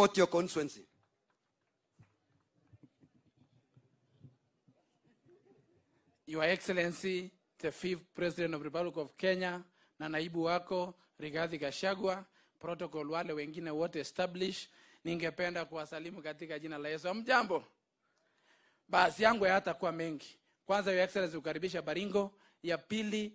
support your constituency. Your Excellency, the fifth President of Republic of Kenya na naibu wako Rigathi Gachagua, protocol wale wengine wote establish, ningependa kuwasalimu katika jina la Yesu. Mjambo. Basi yangu hayatakuwa mengi. Kwanza, Your Excellency, kukaribisha Baringo. Ya pili,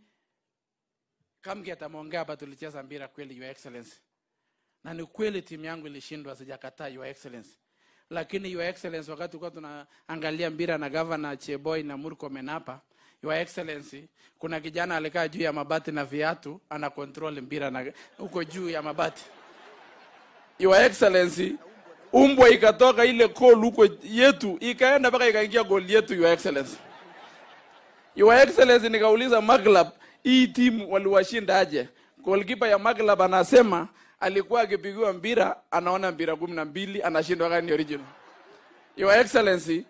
Kamgi atamuongea hapa, tulicheza mpira kweli, Your Excellency, na ni kweli timu yangu ilishindwa, sijakataa Your Excellency lakini your excellency wakati tulikuwa tunaangalia mpira na governor Cheboy na Murkomen hapa your excellency kuna kijana alikaa juu ya mabati na viatu ana control mpira na huko juu ya mabati your excellency umbwa ikatoka ile goal huko yetu ikaenda mpaka ikaingia goal yetu your excellency your excellency nikauliza Maglab hii timu waliwashinda aje goalkeeper ya Maglab anasema alikuwa akipigiwa mpira anaona mpira kumi na mbili anashindwa kani original your excellency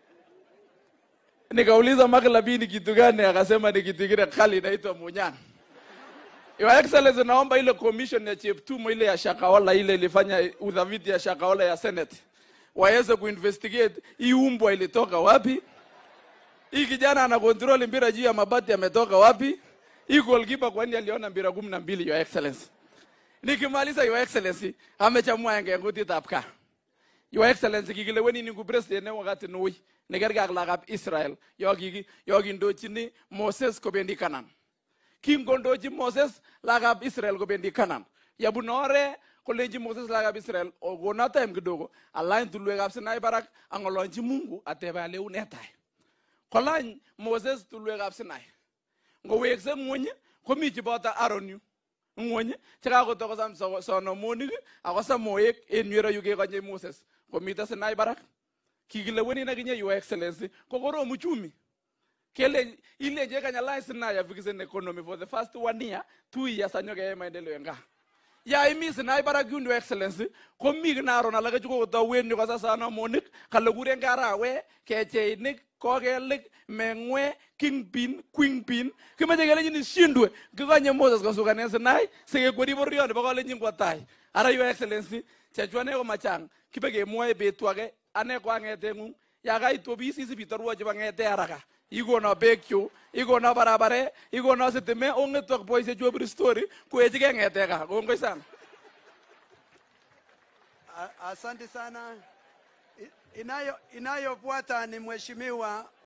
nikauliza Maglab hii ni kitu gani akasema ni kitu kile kali inaitwa munyana Your Excellency, naomba ile commission ya Cheptumo ile ya Shakahola ile ilifanya udhaviti ya Shakahola ya Senate waweze kuinvestigate hii umbwa ilitoka wapi, hii kijana ana control mpira juu ya mabati ametoka wapi, hii goalkeeper kwani aliona mpira kumi na mbili. Your Excellency, nikimaliza Your Excellency, amechamua enge ngutit ab kaa Your Excellency, kikileweni ningu president ne wakati nui nekerke ak lagab Israel yo kiki yo kindochini Moses kobendi Canaan kingondochi Moses lagab Israel kobendi Canaan yabun ore kolenji Moses lagab Israel okona time kidogo alany tulwekab Sinai barak ang'olonchi Mungu atebe ale une tai kolany Moses tulwekab Sinai ngowekse ng'wony komi cheboto Aaron yu ng'wony chekakotokosam so- sonomonik ako samoek en yu yu kekonye Moses komite Sinai barak kikilewenin akinye your excellency ko korom uchumi kele ilenje kanyalai Sinai afikisen economy for the first one year two years anyokeyai maendeleo en gaa ya imi Sinai barak yun your excellency komi kinaron alake chukokotowen yu kasa sonomonik kale kuren karawe kecheinik kokelik meng'we kingpin quingpin kimeche kelenjin ishindwe kikonye Moses kosukanen Sinai sikekweri boryo nebo kalenjin kwo tai ara your excellency chechu ane komachang kibe kemwoe betu age ane ko ang'eteng'ung ya kait ofis isip itorwo chebo ng'ete haraka ikono bekchu ikono barabare ikono sitime ong'etu ak boisiechu obir story koechike ng'ete kaa kongoi sana A- Asante sana. I- Inayo inayofuata ni mheshimiwa